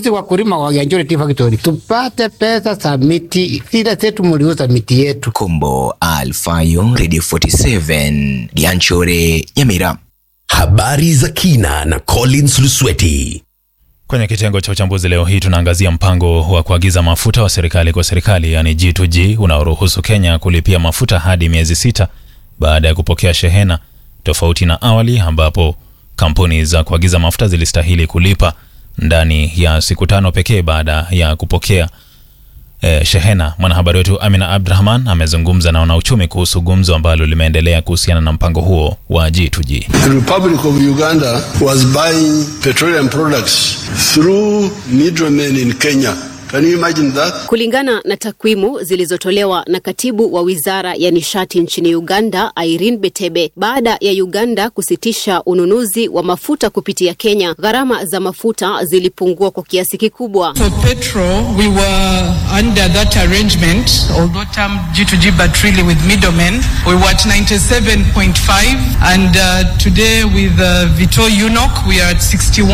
sisi wakulima wa Ganjore Tea Factory tupate pesa za miti, sila zetu mliuza miti yetu. Kombo Alfayo, Radio 47, Ganjore, Nyamira. Habari za kina na Collins Lusweti. Kwenye kitengo cha uchambuzi leo hii tunaangazia mpango wa kuagiza mafuta wa serikali kwa serikali, yani G2G, unaoruhusu Kenya kulipia mafuta hadi miezi sita baada ya kupokea shehena, tofauti na awali ambapo kampuni za kuagiza mafuta zilistahili kulipa ndani ya siku tano pekee baada ya kupokea eh, shehena. Mwanahabari wetu Amina Abdrahman amezungumza na wanauchumi kuhusu gumzo ambalo limeendelea kuhusiana na mpango huo wa G2G. The Republic of Uganda was buying petroleum products through middlemen in Kenya. Can you imagine that? Kulingana na takwimu zilizotolewa na katibu wa wizara ya nishati nchini Uganda, Irene Betebe, baada ya Uganda kusitisha ununuzi wa mafuta kupitia Kenya, gharama za mafuta zilipungua kwa kiasi kikubwa. For petrol, we were under that arrangement, although termed G2G, but really with middlemen. We were at 97.5, and uh, today with uh, Vito Unok, we are at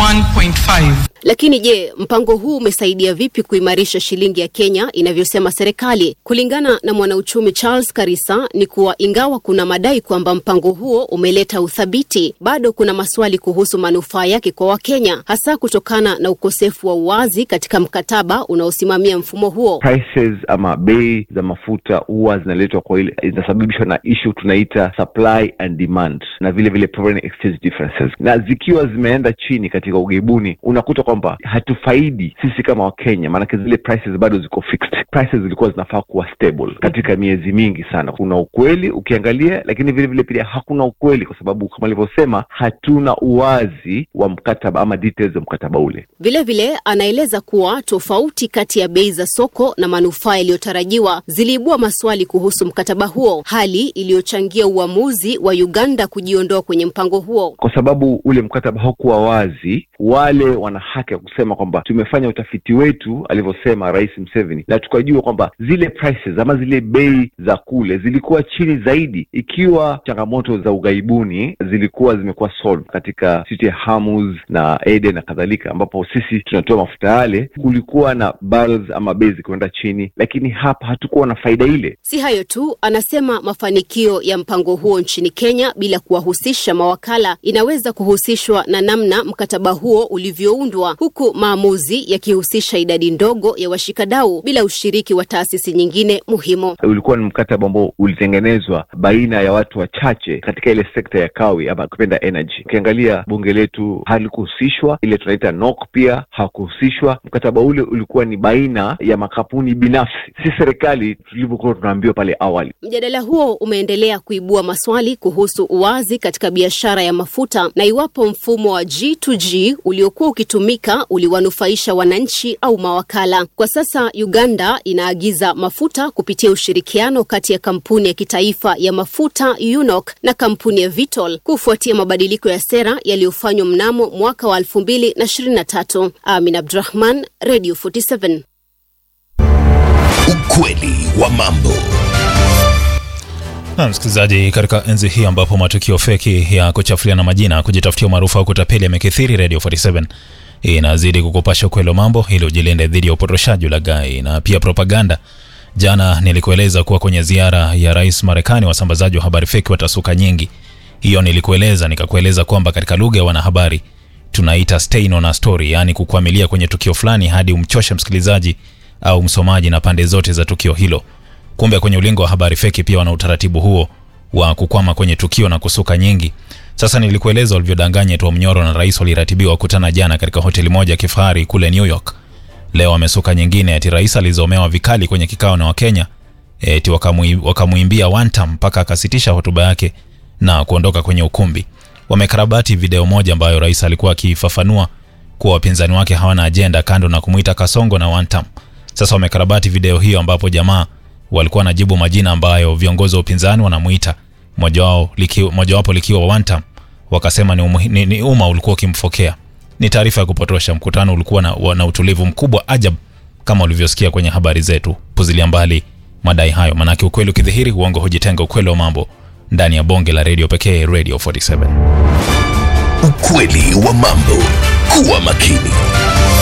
61.5. Lakini je, mpango huu umesaidia vipi kuimarisha shilingi ya Kenya inavyosema serikali? Kulingana na mwanauchumi Charles Karisa ni kuwa ingawa kuna madai kwamba mpango huo umeleta uthabiti, bado kuna maswali kuhusu manufaa yake kwa Wakenya, hasa kutokana na ukosefu wa uwazi katika mkataba unaosimamia mfumo huo. prices ama bei za mafuta huwa zinaletwa kwa ile zinasababishwa na issue tunaita supply and demand na vile vile foreign exchange differences, na zikiwa zimeenda chini katika ughaibuni, unakuta kwamba hatufaidi sisi kama Wakenya, maanake zile prices bado ziko fixed. Prices zilikuwa zinafaa kuwa stable katika miezi mingi sana. Kuna ukweli ukiangalia, lakini vile vile pia hakuna ukweli, kwa sababu kama alivyosema, hatuna uwazi wa mkataba ama details za mkataba ule. Vilevile vile, anaeleza kuwa tofauti kati ya bei za soko na manufaa yaliyotarajiwa ziliibua maswali kuhusu mkataba huo, hali iliyochangia uamuzi wa Uganda kujiondoa kwenye mpango huo. kwa sababu ule mkataba haukuwa wazi. Wale wana haki ya kusema kwamba tumefanya utafiti wetu, alivyosema Rais Museveni, na tukajua kwamba zile prices ama zile bei za kule zilikuwa chini zaidi, ikiwa changamoto za ughaibuni zilikuwa zimekuwa solved katika city ya Hormuz na Aden na kadhalika, ambapo sisi tunatoa mafuta yale, kulikuwa na barrels ama bei zikienda chini, lakini hapa hatukuwa na faida ile. Si hayo tu, anasema mafanikio ya mpango huo nchini Kenya bila kuwahusisha mawakala inaweza kuhusishwa na namna mkataba huo ulivyoundwa, huku maamuzi yakihusisha idadi ndogo ya washikadau bila ushiriki wa taasisi nyingine muhimu. ulikuwa ni mkataba ambao ulitengenezwa baina ya watu wachache katika ile sekta ya kawi ama kupenda energy. Ukiangalia bunge letu halikuhusishwa, ile tunaita NOC pia hakuhusishwa. Mkataba ule ulikuwa ni baina ya makampuni binafsi, si serikali tulivyokuwa tunaambiwa pale awali. Mjadala huo umeendelea kuibua maswali kuhusu uwazi katika biashara ya mafuta na iwapo mfumo wa G2G uliokuwa ukitumika uliwanufaisha wananchi au mawakala. Kwa sasa Uganda inaagiza mafuta kupitia ushirikiano kati ya kampuni ya kitaifa ya mafuta UNOC na kampuni ya Vitol kufuatia mabadiliko ya sera yaliyofanywa mnamo mwaka wa 2023. Amin Abdurahman, Radio 47. Ukweli wa mambo. Na msikilizaji, katika enzi hii ambapo matukio feki ya kuchafuliana majina, kujitafutia umaarufu au kutapeli yamekithiri, Radio 47 inazidi kukupasha ukweli wa mambo ili ujilinde dhidi ya upotoshaji, ulaghai na pia propaganda. Jana nilikueleza kuwa kwenye ziara ya rais Marekani, wasambazaji wa habari feki watasuka nyingi. Hiyo nilikueleza, nikakueleza kwamba katika lugha ya wanahabari tunaita stain on a story, yaani kukwamilia kwenye tukio fulani hadi umchoshe msikilizaji au msomaji na pande zote za tukio hilo. Kumbe kwenye ulingo wa habari feki pia wana utaratibu huo wa kukwama kwenye tukio na kusuka nyingi. Sasa nilikueleza walivyodanganya Tom Mnyoro na rais waliratibiwa kukutana jana katika hoteli moja ya kifahari kule New York. Leo wamesuka nyingine ati rais alizomewa vikali kwenye kikao na Wakenya eti wakamui- wakamuimbia one time mpaka akasitisha hotuba yake na kuondoka kwenye ukumbi. Wamekarabati video moja ambayo rais alikuwa akifafanua kuwa wapinzani wake hawana ajenda kando na kumuita Kasongo na one time. Sasa wamekarabati video hiyo ambapo jamaa walikuwa wanajibu majina ambayo viongozi wa upinzani wanamuita, moja wao likiwa, mojawapo likiwa one time. Wakasema ni, umuhi, ni, ni umma ulikuwa ukimfokea. Ni taarifa ya kupotosha. Mkutano ulikuwa na, wa- na utulivu mkubwa ajab kama ulivyosikia kwenye habari zetu. Puzilia mbali madai hayo, manake ukweli ukidhihiri, uongo hujitenga. Ukweli wa mambo ndani ya bonge la redio pekee, Radio 47. Ukweli wa mambo. Kuwa makini.